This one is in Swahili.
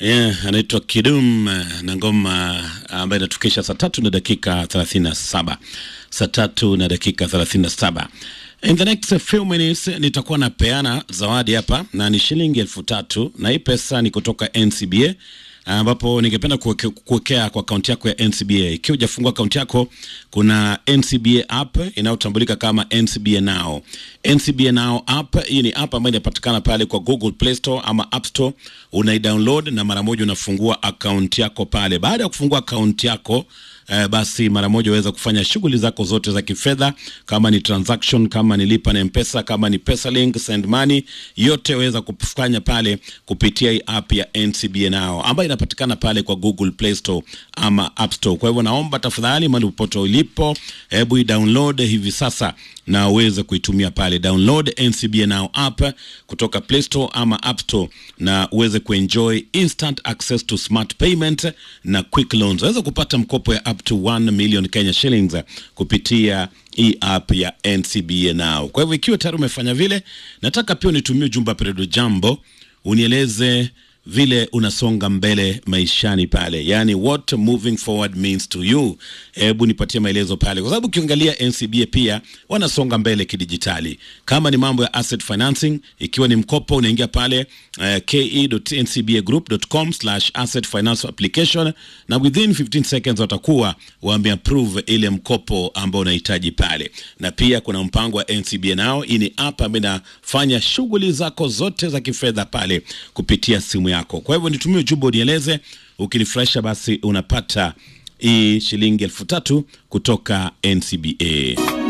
Yeah, anaitwa Kidum na ngoma ambayo inatukisha saa tatu na dakika 37. Saa tatu na dakika 37. In the next few minutes nitakuwa napeana zawadi hapa na ni shilingi elfu tatu na hii pesa ni kutoka NCBA ambapo ningependa kuweke- kuwekea kwa akaunti yako ya NCBA. Ikiwa hujafungua akaunti yako, kuna NCBA app inayotambulika kama NCBA Now. NCBA Now app, hii ni app ambayo inapatikana pale kwa Google Play Store ama App Store. Unaidownload na mara moja unafungua akaunti yako pale. Baada ya kufungua akaunti yako eh, basi mara moja waweza kufanya shughuli zako zote za kifedha, kama ni transaction, kama ni lipa na mpesa, kama ni pesa link, send money, yote waweza kufanya pale kupitia hii app ya NCBA Now ambayo inapatikana pale kwa Google Play Store ama App Store. Kwa hivyo naomba tafadhali, mahali popote ulipo, hebu i-download hivi sasa na uweze kuitumia pale. Download NCBA Now app kutoka Play Store ama App Store na uweze kuenjoy instant access to smart payment na quick loans. Waweza kupata mkopo ya up to 1 million Kenya shillings kupitia hii app ya NCBA Now. Kwa hivyo ikiwa tayari umefanya vile, nataka pia unitumie ujumbe Peredo Jambo unieleze vile unasonga mbele maishani pale, yani what moving forward means to you. Hebu nipatie maelezo pale, kwa sababu ukiangalia NCBA pia wanasonga mbele kidijitali. Kama ni mambo ya asset financing, ikiwa ni mkopo, unaingia pale uh, ke.ncbagroup.com slash asset finance application, na within 15 seconds watakuwa wameapprove ile mkopo ambao unahitaji pale. Na pia kuna mpango wa NCBA nao, hii ni app ambayo inafanya shughuli zako zote za kifedha pale kupitia simu yako. Kwa hivyo nitumie ujumbe unieleze, ukinifurahisha basi unapata hii shilingi elfu tatu kutoka NCBA.